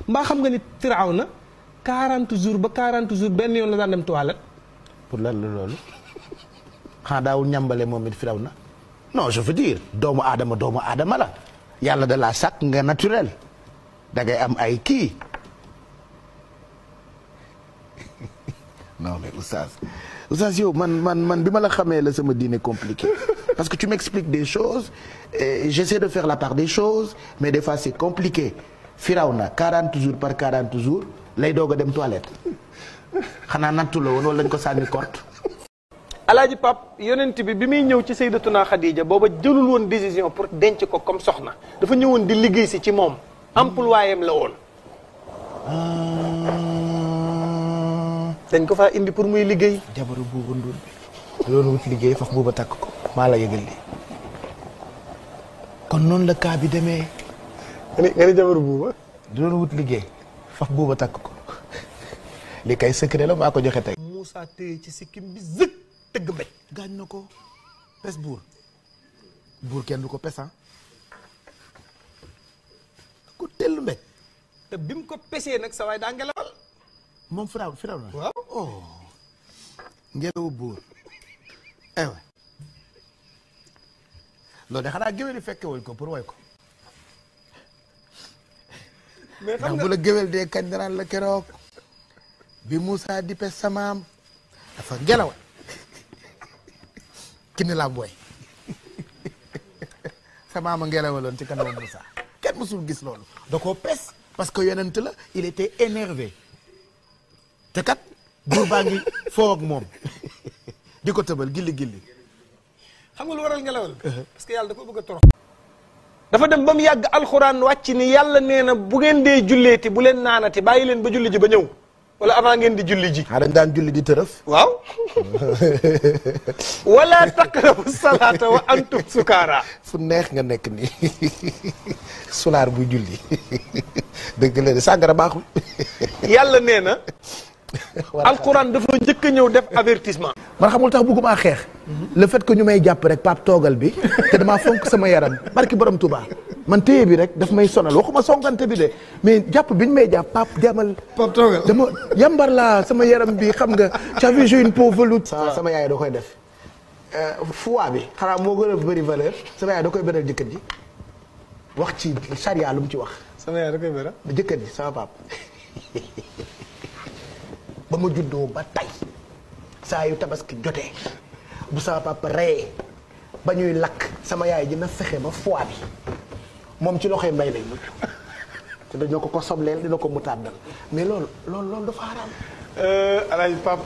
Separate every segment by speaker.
Speaker 1: mbaa xam nga ni firaaw na 40 jours ba 40 jours benn yoon la daan dem toilette
Speaker 2: pour lan la loolu xanaa daawul ñambale moom it firaw na non je veux dire doomu aadama doomu aadama la yàlla da laa sàkk nga naturel da ngay am ay kii non mais oustaz oustaz yow man man man bi ma la xamee la sama diine compliqué parce que tu m'expliques des choses et j'essaie de faire la part des choses mais des fois c'est compliqué firaw na 40 jours par 40 jours lay doog a dem toilette xanaa nattu la woon wala lañ ko sànni korte
Speaker 1: alaaji pap yonent bi bi muy ñëw ci sayyidatuna Khadija booba jëlul woon décision pour denc ko comme soxna dafa ñëwoon di liggéey si ci moom employé am la woon dañ ko faa indi pour muy liggéey
Speaker 2: jabaru buuba nduur bi loolu wut liggéey faf buuba takk ko maa la yëgal lii kon noonu la kaa bi demee
Speaker 1: nga ni nga ni jabaru buuba
Speaker 2: loolu wut liggéey faf buuba takk ko li kay secret la maa ko joxe tey
Speaker 1: Moussa téye ci sikkim bi zëg tëgg mbéj
Speaker 2: gaañ na ko pes buur buur kenn du ko pesan ko tellu mbéj
Speaker 1: te bi mu ko pesee nag sa waay daa ngelawal
Speaker 2: moom firaw firaw na
Speaker 1: waaw
Speaker 2: oh ngelawu buur ewa loolu de xanaa géwél yi fekke wuñ ko pour way ko
Speaker 1: mais xam
Speaker 2: ndax
Speaker 1: nga
Speaker 2: bu la géwél dee kañ danaan la keroog bi Moussa di pes samaam dafa ngelaw ki ni la booy samaam a ngelawaloon ci kanamu Moussa kenn mësul gis loolu da koo pes parce que yonent la il était énervé te kat buur baa ngi foo ak moom di ko tëbal gilli gilli
Speaker 1: xam nga lu waral ngelawal parce que yàlla da ko bëgg a torox dafa dem ba mu yàgg alxuraan wàcc ni yàlla nee na bu ngeen dee julleeti bu leen naanati bàyyi leen ba julli ji ba ñëw wala avant ngeen di julli ji
Speaker 2: xaa dañ daan julli di tërëf
Speaker 1: waaw wala taqrabu salaata wa antum sukaara
Speaker 2: fu neex nga nekk nii sulaar buy julli dëgg la de sàngara baaxul
Speaker 1: yàlla nee na alxuraan dafa njëkk a ñëw def avertissement
Speaker 2: man xamul tax bëgguma xeex le fait que ñu may jàpp rek pap toogal bi te damaa fonk sama yaram barki borom Touba man téye bi rek daf may sonal waxuma sonkante bi de mais jàpp bi ñu may jàpp pap jamal
Speaker 1: pap toogal
Speaker 2: dama yambar laa sama yaram bi xam nga j'avais joué une peau veloute sama yaay da koy def foi bi xanaa moo gën a bëri valeur sama yaay da koy beral jëkkër ji wax ci charia lu mu ci wax
Speaker 1: sama yaay da koy bëra
Speaker 2: jëkkër ji sama pap ba ma juddoo ba tey saa yu tabaski jotee bu sama papa reyee ba ñuy lakk sama yaay dina fexe ba foie bi moom ci loxoy mbay lay mujj te dañoo ko ko sobleel dina ko mu tàddal mais loolu loolu loolu dafa xaraam
Speaker 1: alaaji pap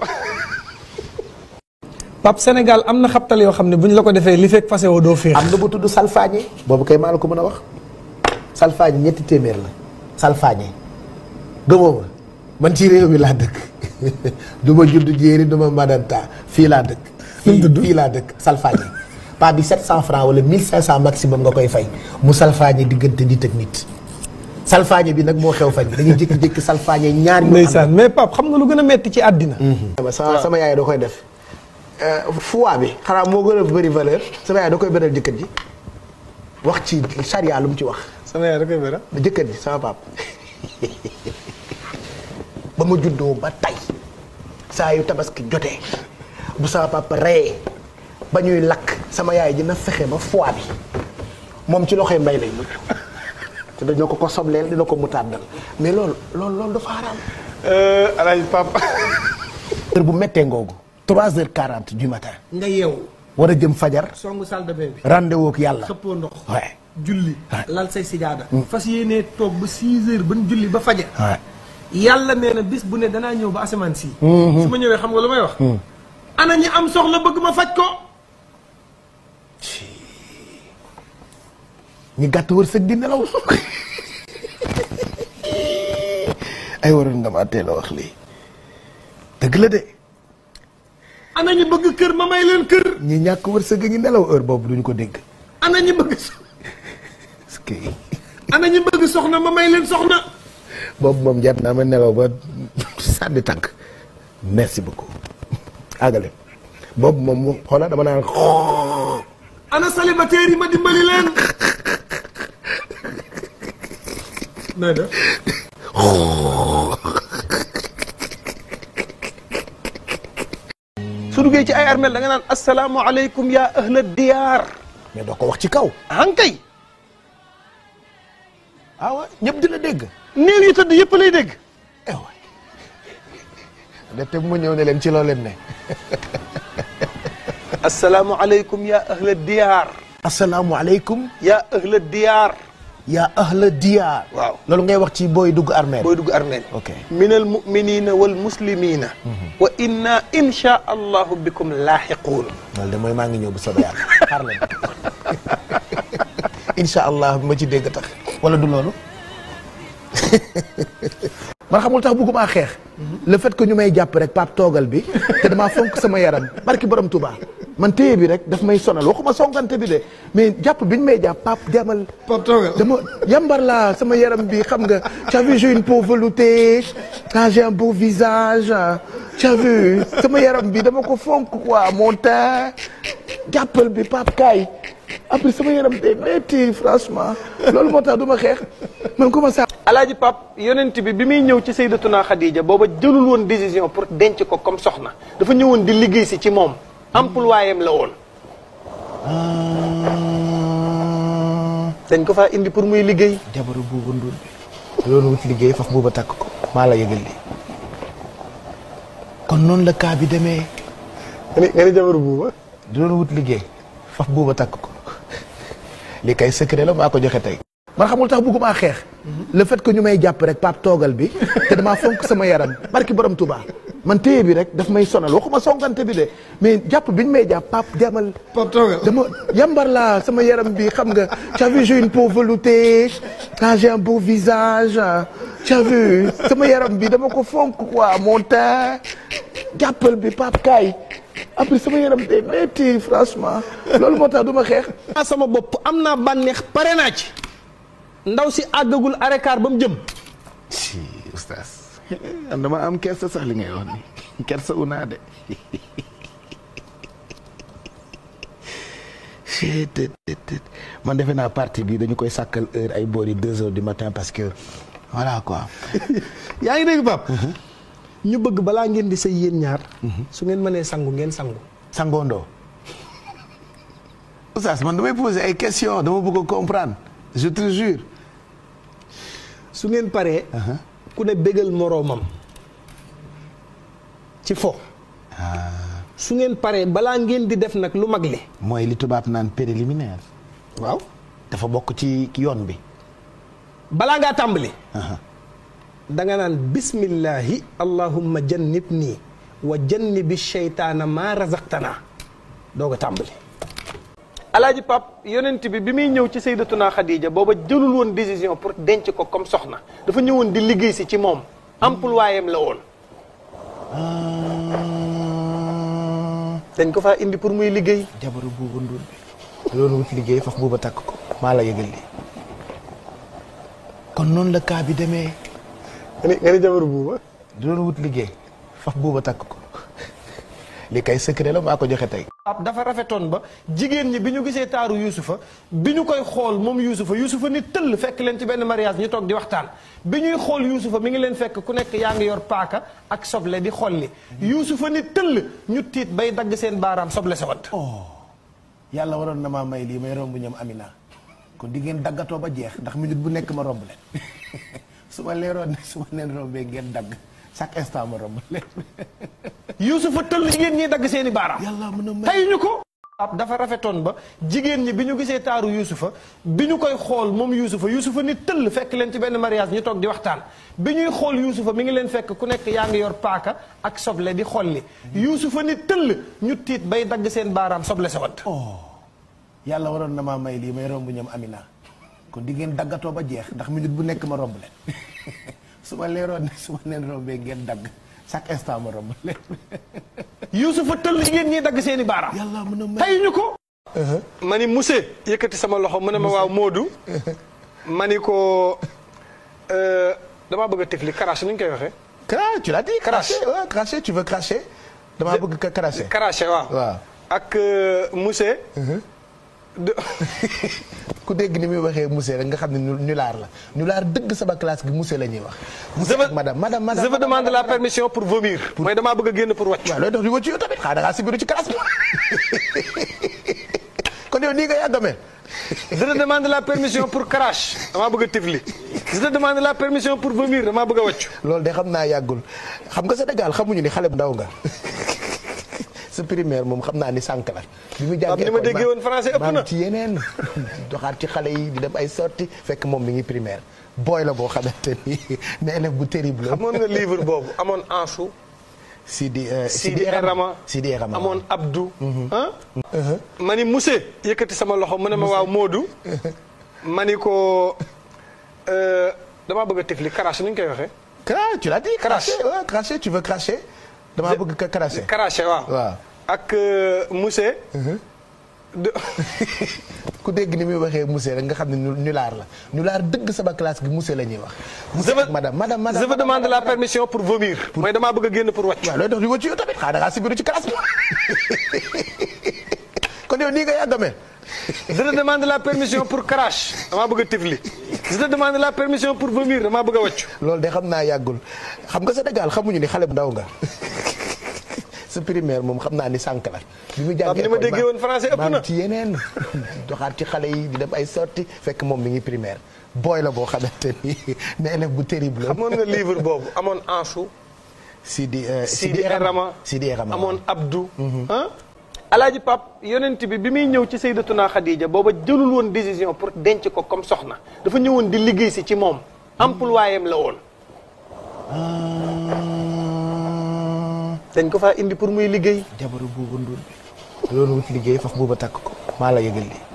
Speaker 1: pap Sénégal am na xabtal yoo xam ne bu ñu la ko defee li fekk fase woo doo féex
Speaker 2: am na bu tudd salfaañe boobu kay maa la ko mën a wax salfaañe ñetti téeméer la salfaañe gëmoo ma man ci réew mi laa dëkk du ma judd jéeri du ma madanta fii laa dëkk fii fii laa dëkk salfaañe pas bi 700 francs wala 1500 maximum nga koy fay mu salfaañe diggante nit ak nit salfaañe bi nag moo xew fan yi dañuy jékki-jékki salfaañe ñaar ñu
Speaker 1: ndeysaan mais pap xam nga lu gën a metti ci àddina
Speaker 2: sama sama yaay da koy def foi bi xanaa moo gën a bëri valeur sama yaay da koy beral jëkkër ji wax ci charia lu mu ci wax
Speaker 1: sama yaay da koy bëra
Speaker 2: jëkkër ji sama pap ba ma juddoo ba tey saa yu tabaski jotee bu sama papa reyee ba ñuy lakk sama yaay dina fexe ba foie bi moom ci loxoy mbay lay mujj te dañoo ko ko sobleel dina ko mu tàddal mais loolu loolu loolu dafa xaraam
Speaker 1: alaaji pap
Speaker 2: heure bu méttee ngoogu trois heures quarante du matin
Speaker 1: nga yeewu
Speaker 2: war a jëm fajar
Speaker 1: songu salle de bain bi
Speaker 2: rendez-vous ak yàlla
Speaker 1: xëppoo ndox
Speaker 2: ouais
Speaker 1: julli lal say sijaada fas yéenee toog ba 6 heures ban julli ba fajar
Speaker 2: ouais
Speaker 1: yàlla nee na bis bu ne danaa ñëw ba asamaan si su ma ñëwee xam nga lu may wax ana ñi am soxla bëgg ma faj ko
Speaker 2: ñi gàtt wërsëg di nelaw ay waroon nga ma teel a wax lii dëgg la de
Speaker 1: ana ñi bëgg kër ma may leen kër
Speaker 2: ñi ñàkk wërsëg a ngi nelaw heure boobu duñu ko dégg
Speaker 1: ana ñi bëgg so-
Speaker 2: parce que
Speaker 1: ana ñi bëgg soxna ma may leen soxna
Speaker 2: boobu moom jar naa ma nelaw ba sànni tànk merci beaucoup àggale boobu moom mu xoola dama naan
Speaker 1: ana célibataire yi ma dimbali leen nooy def su duggee ci ay armel da nga naan asalaamualeykum yaa ahla diyaar
Speaker 2: mais doo ko wax ci kaw
Speaker 1: hankay
Speaker 2: ah wa ñëpp di la dégg
Speaker 1: néew yi tëdd yëpp lay dégg
Speaker 2: eh waay de te mu ñëw ne leen ci loo leen ne
Speaker 1: asalaamualeykum yaa ahla diyaar
Speaker 2: asalaamualeykum
Speaker 1: yaa ahla diyaar
Speaker 2: yaa ahla diyaar
Speaker 1: waaw
Speaker 2: loolu ngay wax ci booy dugg armeel
Speaker 1: booy dugg armeel
Speaker 2: ok
Speaker 1: min al muminina wal muslimina wa inna insha allahu bikum laaxiquun
Speaker 2: loolu de mooy maa ngi ñëw bu soobee yàlla xaar leen incha allah bi ma ci dégg tax wala du loolu man xamul tax bëgguma xeex le fait que ñu may jàpp rek pap toogal bi te damaa fonk sama yaram barki borom Touba man téye bi rek daf may sonal waxuma songante bi de mais jàpp biñ may jàpp pap demal
Speaker 1: pap toogal
Speaker 2: dama yambar laa sama yaram bi xam nga tu as vu j'ai une peau veloutée ah j'ai un beau visage tu as vu sama yaram bi dama ko fonk quoi mon teint jàppal bi pap kaay après sama yaram day metti franchement loolu moo tax du ma xeex man comment ça
Speaker 1: alaaji pap yonent bi bi muy ñëw ci sayyidatuna Khadija booba jëlul woon décision pour denc ko comme soxna dafa ñëwoon di liggéey si ci moom employé am la woon dañ ko faa indi pour muy liggéey
Speaker 2: jabaru buuba nduur bi loolu wut liggéey faf buuba takk ko maa la yëgal li kon noonu la cas bi demee
Speaker 1: nga ni nga ni jabaru buuba
Speaker 2: doon wut liggéey faf buuba takk ko li kay secret la maa ko joxe tey man xamul tax bëgguma xeex le fait que ñu may jàpp rek pap toogal bi te damaa fonk sama yaram barki borom Touba man téye bi rek daf may sonal waxuma songante bi de mais jàpp biñ may jàpp pap demal
Speaker 1: pap toogal
Speaker 2: dama yambar laa sama yaram bi xam nga tu as vu j'ai une peau veloutée ah j'ai un beau visage tu as vu sama yaram bi dama ko fonk quoi mon teint jàppal bi pap kaay après sama yaram day metti franchement loolu moo tax du ma xeex
Speaker 1: ah sama bopp am naa bànneex pare naa ci ndaw si àggagul arekaar ba mu jëm
Speaker 2: si oustaz dama am kersa sax li ngay wax ni kersa unaa de man defe naa partie bi dañu koy sàkkal heure ay boori deux heures du matin parce que voilà quoi
Speaker 1: yaa ngi dégg pap ñu bëgg balaa ngeen di sëy yéen ñaar su ngeen mënee sangu ngeen sangu
Speaker 2: sangoondoo oustaz man damay poser ay questions dama bëgg a comprendre je te jure
Speaker 1: su ngeen paree ku ne bégal moroomam ci fo su ngeen paree balaa ngeen di def nag lu mag li
Speaker 2: mooy li tubaab naan préliminaire
Speaker 1: waaw
Speaker 2: dafa bokk ci yoon bi
Speaker 1: balaa ngaa tàmbali da nga naan bismillahi allahumma jannib nii wa jannibi sheytaana maa razaqtana doog a tàmbali alaaji pap yonent bi bi muy ñëw ci sayyidatuna Khadija booba jëlul woon décision pour denc ko comme soxna dafa ñëwoon di liggéey si ci moom employé am la woon dañ ko faa indi pour muy liggéey
Speaker 2: jabaru buuba nduur bi loolu wut liggéey faf buuba takk ko maa la yëgal li kon noonu la cas bi demee
Speaker 1: nga ni nga ni jabaru buuba
Speaker 2: doon wut liggéey faf buuba takk ko li kay secret la maa ko joxe tey
Speaker 1: ab dafa rafetoon ba jigéen ñi bi ñu gisee taaru yuusufa bi ñu koy xool moom yuusufa yuusufa ni tëll fekk leen ci benn mariage ñu toog di waxtaan bi ñuy xool yuusufa mi ngi leen fekk ku nekk yaa ngi yor paaka ak soble di xolli yuusufa ni tëll ñu tiit bay dagg seen baaraam soble sa wadd
Speaker 2: yàlla waroon na maa may lii may romb ñoom Amina kon di ngeen daggatoo ba jeex ndax minute bu nekk ma romb leen su ma leeroon ne su ma leen rombee ngeen dagg chaque instant ma romb leen
Speaker 1: yuusufa tëll jigéen ñi dagg seeni baaraam
Speaker 2: yàlla mën a may
Speaker 1: tey ñu ko ab dafa rafetoon ba jigéen ñi bi ñu gisee taaru yuusufa bi ñu koy xool moom yuusufa yuusufa ni tëll fekk leen ci benn mariage ñu toog di waxtaan bi ñuy xool yuusufa mi ngi leen fekk ku nekk yaa ngi yor paaka ak soble di xolli yuusufa ni tëll ñu tiit bay dagg seen baaraam soble sa wadd
Speaker 2: yàlla waroon na maa may lii may romb ñoom Amina kon di ngeen daggatoo ba jeex ndax minute bu nekk ma romb leen su ma leeroon ne su ma leen rombee ngeen dagg chaque instant ma romb leen
Speaker 1: yuusufa tëll jigéen ñi dagg seeni baaraam
Speaker 2: yàlla mën a may
Speaker 1: tey ñu ko ma ni monsieur yëkkati sama loxo mu ne ma waaw Moodu ma ni ko euh, damaa bëgg a tifli karache nu ñu koy waxee
Speaker 2: Cra- tu l'as dit
Speaker 1: Crache.
Speaker 2: cracher ouais, cracher tu veux cracher damaa bëgg ka cracher
Speaker 1: karache waaw
Speaker 2: waaw
Speaker 1: ak euh, monsieur de
Speaker 2: ku dégg ni muy waxee monsieur rek nga xam ne ñu ñu laar la ñu laar dëgg sama classe gi monsieur la ñuy wax.
Speaker 1: je
Speaker 2: monsieur
Speaker 1: veux
Speaker 2: ak madame madame madame
Speaker 1: je veux demander la permission pour vomir. mooy damaa bëgg a génn pour wàcc.
Speaker 2: waaw looy dox di wëcc yow tamit xaaral da ngaa sibiru ci classe bi kon yow nii nga yàgg a mel.
Speaker 1: je te demande la permission pour crash damaa bëgg a tifli je te demande la permission pour vomir damaa bëgg a wàcc.
Speaker 2: loolu de xam naa yàggul xam nga Sénégal xamuñu ni xale bu ndaw nga sa primaire moom xam naa ni sànq la. bi mu jàngee
Speaker 1: ni ma
Speaker 2: école
Speaker 1: déggee woon français ëpp
Speaker 2: maa
Speaker 1: na.
Speaker 2: ngi ci yeneen doxaat ci xale yi di dem ay sorti fekk moom mi ngi primaire booy la boo xamante ni ne élève bu terrible la.
Speaker 1: amoon nga livre boobu amoon Ansou.
Speaker 2: Sidi euh,
Speaker 1: Sidi Erama
Speaker 2: Sidi Erama
Speaker 1: amoon Abdou. ah. ma ni monsieur. yëkkati sama loxo mu ne ma waaw Modou. ma ni ko euh, damaa bëgg a tifli crash ni ñu koy waxee.
Speaker 2: Cra- tu l'as dit.
Speaker 1: Crash.
Speaker 2: cracher ouais, cracher tu veux cracher. damaa bëgg ka cracher.
Speaker 1: craché waaw.
Speaker 2: waaw.
Speaker 1: ak euh, monsieur. de
Speaker 2: ku dégg ni muy waxee monsieur rek nga xam ne ñu ñu laar la ñu laar dëgg sama classe gi monsieur la ñuy wax.
Speaker 1: je
Speaker 2: monsieur
Speaker 1: veux
Speaker 2: ak madame madame madame
Speaker 1: je veux demander la permission pour vomir. mooy damaa bëgg a génn pour wàcc.
Speaker 2: waaw looy dox di wëcc yow tamit xaaral da ngaa sibiru ci classe bi kon yow nii nga yàgg a mel.
Speaker 1: je te demande la permission pour crash damaa bëgg a tifli je te demande la permission pour vomir damaa bëgg a wàcc.
Speaker 2: loolu de xam naa yàggul xam nga Sénégal xamuñu ni xale bu ndaw nga sa primaire moom xam naa ni sànq la. bi mu jàngee
Speaker 1: ni ma
Speaker 2: école
Speaker 1: déggee woon français ëpp
Speaker 2: maa
Speaker 1: na.
Speaker 2: ngi ci yeneen doxaat ci xale yi di dem ay sorti fekk moom mi ngi primaire booy la boo xamante ni ne élève bu terrible la.
Speaker 1: amoon nga livre boobu amoon Ansou.
Speaker 2: Sidi euh,
Speaker 1: Sidi Erama
Speaker 2: Sidi Erama
Speaker 1: amoon Abdou. ah. Alaaji Pap yonent bi bi muy ñëw ci Sayyidatuna Khadija booba jëlul woon décision pour denc ko comme soxna dafa ñëwoon di liggéey si ci moom. employé am la woon. dañ ko faa indi pour muy liggéey.
Speaker 2: jabaru buuba nduur bi loolu wut liggéey faf buuba takk ko maa la yëgal lii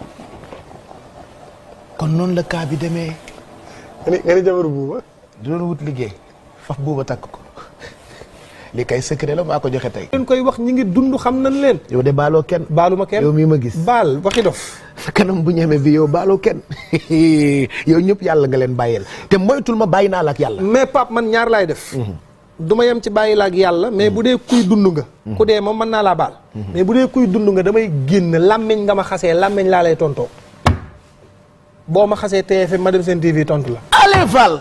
Speaker 2: kon noonu la kaa bi demee
Speaker 1: nga ni nga ni jabaru buuba.
Speaker 2: loolu wut liggéey faf buuba takk ko li kay secret la maa ko joxe tey
Speaker 1: leen koy wax ñi ngi dund xam nañ leen.
Speaker 2: yow de baaloo kenn
Speaker 1: baalu ma kenn
Speaker 2: yow mii ma gis
Speaker 1: baal waxi dof.
Speaker 2: sa kanam bu ñeme bi yow baaloo kenn yow ñëpp yàlla nga leen bàyyeel te moytul ma bàyyi naa la ak yàlla
Speaker 1: mais Pape man ñaar laay def. du ma yem ci bàyyi la ak yàlla mais bu dee kuy dund nga. ku dee moom mën naa laa baal. mais bu dee kuy dund nga damay génn làmmiñ nga ma xasee làmmiñ laa lay tontoo. boo ma xasee TFM ma dem seen TV tontu la.
Speaker 2: Allez Fall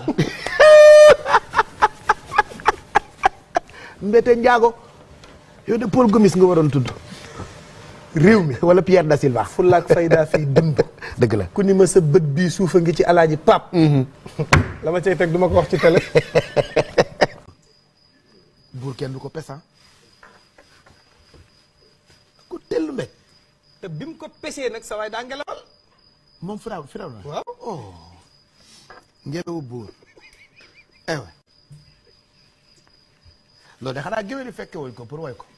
Speaker 2: Mbete Ndiago yow de Paul Gomis nga waroon tudd réew mi wala Pierre da Silva
Speaker 1: fulla ak fayda fii dund.
Speaker 2: dëgg la
Speaker 1: ku ni ma sa bët bii suufa ngi ci alaaji Pape. la ma cay teg du ma ko wax ci télé.
Speaker 2: buur kenn du ko pesan ku tellu mbéj
Speaker 1: te bi mu ko pesee nag sa waay daa ngelawal.
Speaker 2: moom firaw firaw na
Speaker 1: waaw.
Speaker 2: ngelawu buur ewe loolu de xanaa géwél yi fekke wuñ ko pour woy ko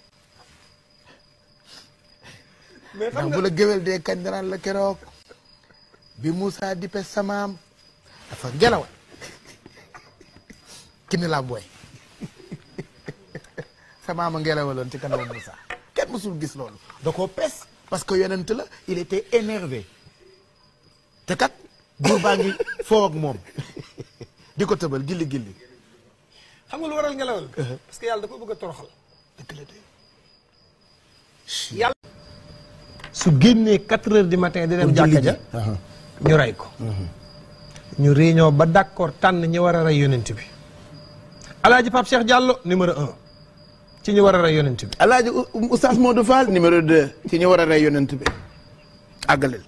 Speaker 1: mais xam
Speaker 2: ndax
Speaker 1: nga
Speaker 2: bu la géwél dee kañ daraan la keroog bi Moussa di pes samaam dafa ngelawal ki ni laam woy samaama ngelawaloon ci kanamu Moussa kenn mësul gis loolu da koo pes parce que yonent la il était énervé te kat buur baa ngi foo ak moom di ko tëbal gilli gilli
Speaker 1: xam nga lu waral ngelawal. parce que yàlla da ko bëgg a toroxal.
Speaker 2: dëgg la de
Speaker 1: yàlla. su génnee quatre heures du matin di dem jàkka ja ñu rey ko. ñu réunion ba d'accord tànn ñi war a rey yonent bi. Alaaji Pape Cheikh Diallo numéro un ci ñu war a rey yonent bi.
Speaker 2: Alaaji Oustaz Modou Fall numéro 2 ci ñu war a rey yonent bi àggaleel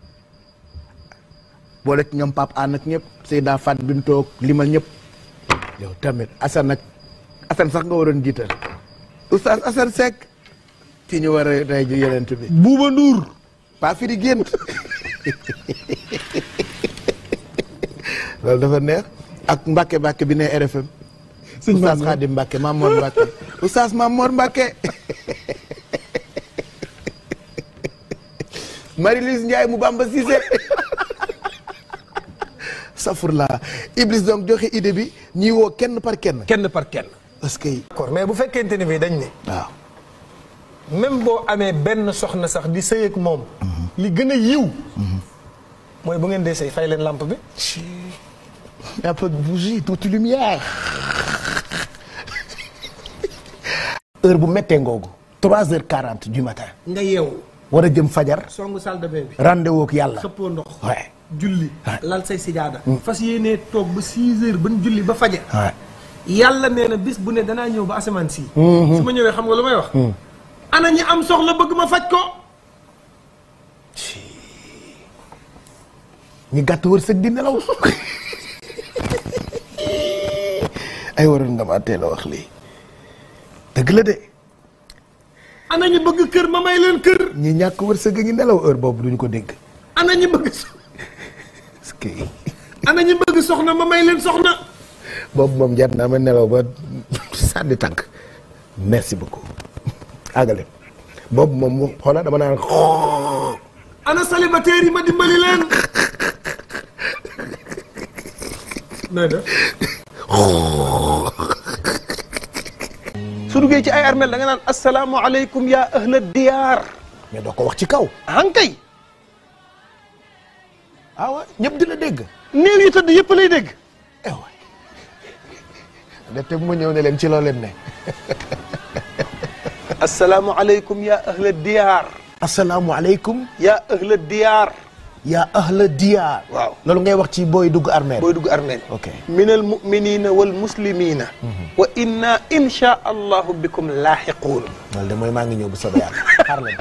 Speaker 2: boole ci ñoom Pape Anne ak ñëpp Seyda Fat Bintoog limal ñëpp yow tamit Assane ak Assane sax nga waroon jiital Oustaz Assane Seck ci ñu war a rey ji yonent bi
Speaker 1: Buuba Nduur.
Speaker 2: pas fi di gént loolu dafa neex ak Mbacke Mbacke bi ne RFM
Speaker 1: Sëñ
Speaker 2: Oustaz
Speaker 1: Mamour.
Speaker 2: Khadim Mbacke Mamour Mbacke Oustaz Mamour Mbacke Marie-Lise Ndiaye mu Bamba Cissé safurla Iblis donc joxe idée bi ñuy woo kenn par kenn
Speaker 1: kenn par kenn.
Speaker 2: parce que
Speaker 1: d'accord mais bu fekkente ni bii dañ ne.
Speaker 2: waaw
Speaker 1: même boo amee benn soxna sax di sëy ak moom. li gën a yiw. mooy bu ngeen dee sëy fay leen lampe bi.
Speaker 2: un peu de bougie toute lumière heure bu méttee ngoogu trois heures quarante du matin
Speaker 1: nga yeewu
Speaker 2: war a jëm fajar
Speaker 1: songu salle de bain bi
Speaker 2: rendez-vous ak yàlla
Speaker 1: xëppoo ndox
Speaker 2: ouais
Speaker 1: julli lal say sijaada fas yéenee toog ba 6 heures ban julli ba fajar
Speaker 2: ouais
Speaker 1: yàlla nee na bis bu ne danaa ñëw ba asamaan si su ma ñëwee xam nga lu may wax ana ñi am soxla bëgg ma faj ko
Speaker 2: ñi gàtt wërsëg di nelaw ay waroon nga ma teel a wax lii dëgg la de
Speaker 1: ana ñi bëgg kër ma may leen kër
Speaker 2: ñi ñàkk wërsëg a ngi nelaw heure boobu duñu ko dégg
Speaker 1: ana ñi bëgg so-
Speaker 2: parce que
Speaker 1: ana ñi bëgg soxna ma may leen soxna
Speaker 2: boobu moom jar naa ma nelaw ba sànni tànk merci beaucoup àggale boobu moom mu xoola dama naan
Speaker 1: ana célibataire yi ma dimbali leen nooy def su duggee ci ay armel da nga naan asalaamualeykum yaa ahla diyaar
Speaker 2: mais doo ko wax ci kaw
Speaker 1: ankay
Speaker 2: ah wa ñëpp di la dégg
Speaker 1: néew yi tëdd yëpp lay dégg
Speaker 2: eh waay de te mu ñëw ne leen ci loo leen ne
Speaker 1: asalaamualeykum yaa ahla diyaar
Speaker 2: asalaamualeykum
Speaker 1: yaa ahla diyaar
Speaker 2: yaa ahla diyaar
Speaker 1: waaw
Speaker 2: loolu ngay wax ci booy dugg armée
Speaker 1: booy dugg armeel
Speaker 2: ok
Speaker 1: min al muminina wal muslimina wa inna insha allahu bikum laaxiquun
Speaker 2: loolu de mooy maa ngi ñëw bu soobee yàlla xaar leen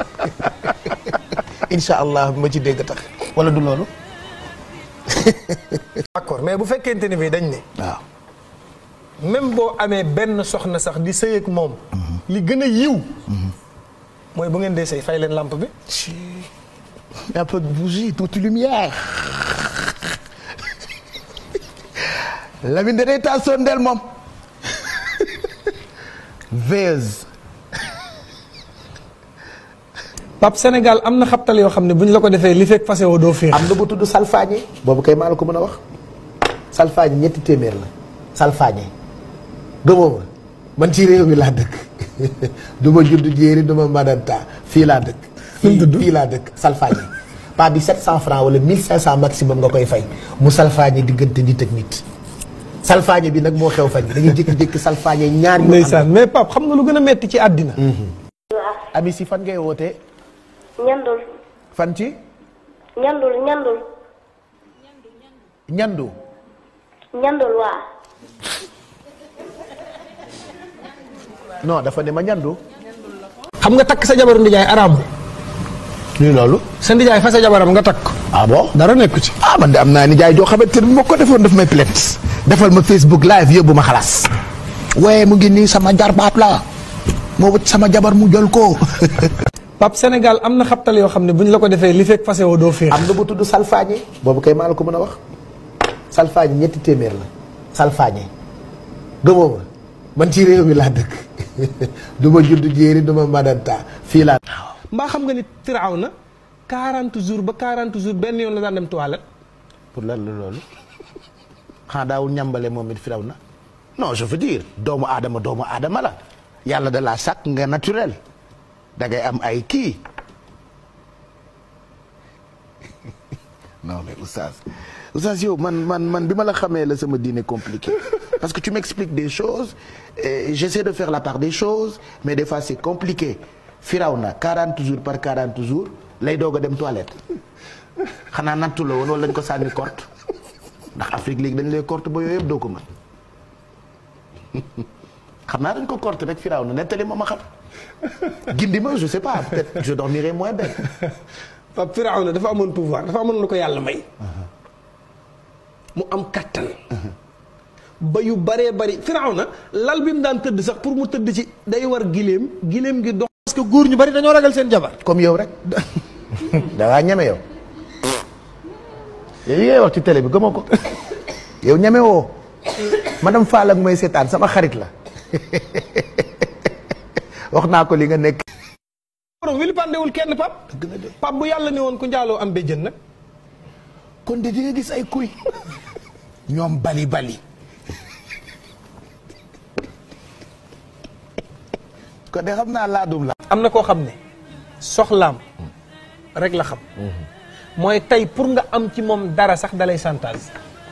Speaker 2: incha allah ma ci dégg tax wala du loolu
Speaker 1: d'accord mais bu fekkente ni bi dañ ne
Speaker 2: waaw
Speaker 1: même boo amee benn soxna sax di sëy ak moom li gën a yiw mooy bu ngeen dee sëy fay leen lampe bi
Speaker 2: un peu de bougie toute lumière Lamine da day taal sondeel moom veilleuse
Speaker 1: Pape Sénégal am na xabtal yoo xam ne bu ñu la ko defee li fekk fase woo doo féex
Speaker 2: am na bu tudd salfaañe boobu kay maa la ko mën a wax salfaañe ñetti téeméer la salfaañe gëmoo ma man ci réew mi laa dëkk du ma judd jéeri du ma madanta fii laa dëkk
Speaker 1: Fu mu tudd?
Speaker 2: fii laa dëkk salfaañe pas bi 700 francs wala 1500 maximum nga koy fay mu salfaañe diggante nit ak nit salfaañe bi nag moo xew fan yi dañuy jékki-jékki salfaañe ñaar ñu
Speaker 1: ndeysaan mais Pape xam nga lu gën a metti ci àddina
Speaker 2: ami si fan ngay wootee
Speaker 3: ñandul
Speaker 2: fan ci
Speaker 3: ñandul ñandul
Speaker 2: ñandu
Speaker 3: ñandul waa
Speaker 2: non dafa ne ma ñandu
Speaker 1: xam nga takk sa jabaru ndijaay araam
Speaker 2: luy loolu
Speaker 1: sa ndijaay fa sa jabaram nga takk ko
Speaker 2: ah bon
Speaker 1: dara nekku ci
Speaker 2: ah man de am naa ni jaay joo xamante ne bu ma ko defoon daf may plainte defal ma Facebook live yóbbu ma xalaas waaye mu ngi nii sama jarbaat la moo wut sama jabar mu jël ko
Speaker 1: Pape Sénégal am na xabtal yoo xam ne bu ñu la ko defee li fekk fase woo doo féex
Speaker 2: am na bu tudd salfaañe boobu kay maa la ko mën a wax salfaañe ñetti téeméer la salfaañe gëmoo ma man ci réew mi laa dëkk du ma judd jéeri du ma madanta fii laa
Speaker 1: mbaa xam nga ni firaaw na 40 jours ba 40 jours benn yoon la daan dem toilette
Speaker 2: pour lan la loolu xanaa daawul ñambale moom it firaw na non je veux dire doomu aadama doomu aadama la yàlla da laa sàkk nga naturel da ngay am ay kii non mais oustaz oustaz yow man man man bi ma la xamee la sama diine compliqué parce que tu m'expliques des choses et j'essaie de faire la part des choses mais des fois c'est compliqué firaw na 40 jours par 40 jours lay doog a dem toilette xanaa nattu la woon wala dañ ko sànni korte ndax Afrique léegi dañ lay korte ba yooyu yëpp doo ko mën xam naa dañ ko korte rek firaw na nettali ma ma xam gindi ma je sais pas peut-être je dormirai moins bête
Speaker 1: Pape firaaw na dafa amoon pouvoir dafa amoon lu ko yàlla may mu am kattan ba yu baree bari firaaw na lal bi mu daan tëdd sax pour mu tëdd ci day war giléem giléem gi dox parce que góor ñu bari dañoo ragal seen jabar
Speaker 2: comme yow rek da ngaa ñeme yow yow yi ngay wax ci télé bi gëmoo ko yow ñeme woo madame Fall ak mooy seetaan sama xarit la wax naa ko li nga nekk
Speaker 1: borom wili pandewul kenn pap pap bu yàlla ne woon ku njaaloo am béjjën nag
Speaker 2: kon de di nga gis ay kuy ñoom bali bali kon de xam naa laadum la
Speaker 1: am na koo xam ne soxlaam rek la xam mooy tey pour nga am ci moom dara sax dalay chantage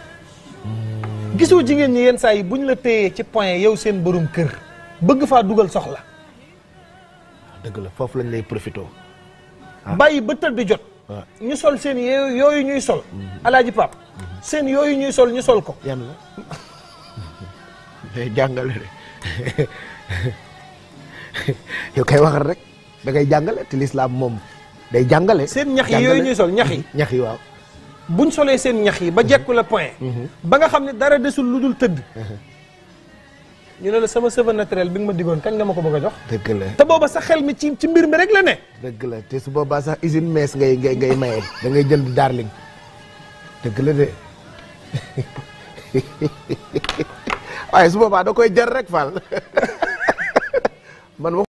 Speaker 1: gisoo jigéen ñi yenn saa yi bu ñu la téyee ci point yow seen borom kër bëgg faa dugal soxla
Speaker 2: dëgg la foofu lañ lay profité
Speaker 1: bàyyi ba tëdd jot
Speaker 2: waaw.
Speaker 1: ñu sol seen yooyu yooyu ñuy sol alaaji pap seen yooyu ñuy sol ñu sol ko
Speaker 2: yan la day jàngale de yow kay waxal rek da ngay jàngale te lislaam moom day jàngale
Speaker 1: seen ñax yi yooyu ñuy sol ñax yi
Speaker 2: ñax yi waaw
Speaker 1: buñ solee seen ñax yi ba jekku la point ba nga xam ne dara desul lu dul tëdd ñu ne la sama cheveux naturel bi nga ma digoon kañ nga ma ko bëgg a jox
Speaker 2: dëgg la
Speaker 1: te booba sa xel mi ci ci mbir mi rek la ne
Speaker 2: dëgg la te su boobaa sax usine mees ngay ngay ngay maye da ngay jënd darling dëgg la de waaye su boobaa da koy jar rek Fall man